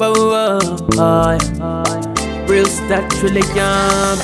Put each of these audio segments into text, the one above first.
whoa, whoa, oh. Real star truly can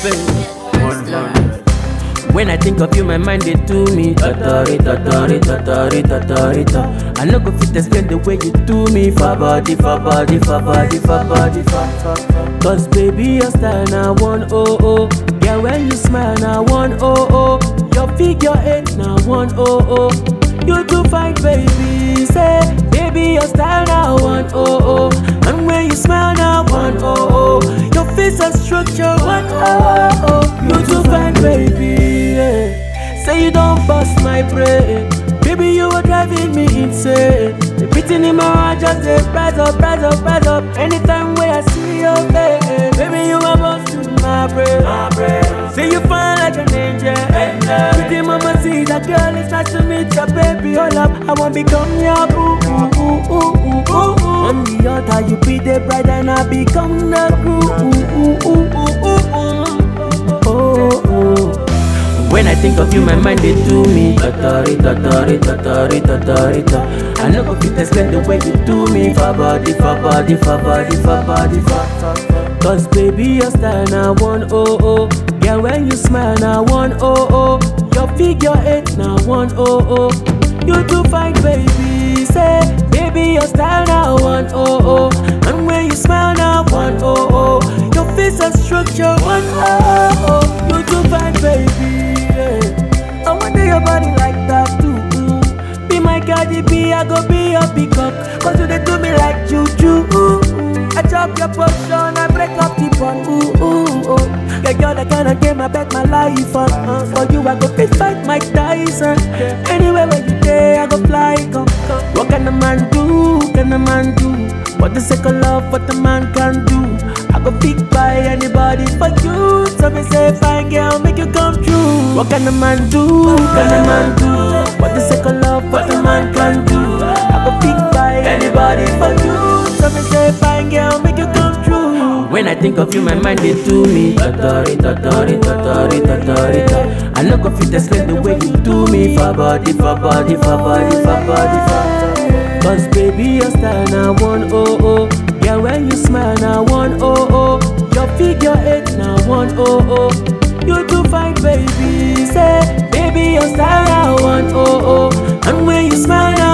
When I think of you, my mind they do me Tatori, tatori, tatori, tatori, ta. I no go fit explain the way you do me For body, for body, for body, for body, for, for, for. Cause baby, your style now one oh oh Yeah, when you smile now one oh oh Your figure eight now one oh oh You too fine, baby Say, baby, your style now one oh oh And when you smile now one oh oh Your face and structure one oh oh You too fine, baby yeah. Say you don't bust my brain Baby, you were driving me insane The beating in my heart just a rise up, rise up, rise up Anytime when I see your face Baby, you are busting my brain, my brain. Say you fine like an angel, angel. Pretty mama see that girl, it's nice to meet ya, baby, hold up I wanna become your boo, ooh, ooh, ooh, ooh, ooh, ooh. On the altar, you be the bride and I become the groom ooh, ooh, ooh, ooh, ooh, ooh. Oh, oh when I think of you, my mind they do me Tatori, tatori, tatori, tatori, ta. I no go fit explain the way you do me For body, for body, for body, for body, for, for, for. Cause baby, your style now one oh oh Yeah, when you smile now one oh oh Your figure eight now one oh oh You too fine, baby Say, baby, your style now one oh oh And when you smile now one oh oh Your face and structure one oh oh You too fine, baby yeah. I wonder your body like that too. mm. Be my Cardi B, I go be your peacock. Cause you they do me like juju. Ooh, ooh. I chop your portion, I break up the bun. Ooh, ooh, ooh. Yeah, you're the kind of game I bet my life on. Uh, for you, I go fit fight Mike Tyson. Anywhere where you day, I go fly. Come, come. What can a man do? Can a man do? What the second love, what the man can do? I go pick by anybody for you. So me say, fine girl, make you come true. What can a man do? Can a man do? What the second love, what the man can do? I go pick by anybody for you. So me say, fine girl, make you come true. When I think of you, my mind they do me. Tatori, tatori, tatori, tatori, ta. I no go fit explain the way you do me. For body, for body, for body, for body, for. Cause baby, your style now one oh oh Yeah, when you smile now one oh oh Your figure eight now one oh oh You too fine, baby Say, baby, your style now one oh oh And when you smile now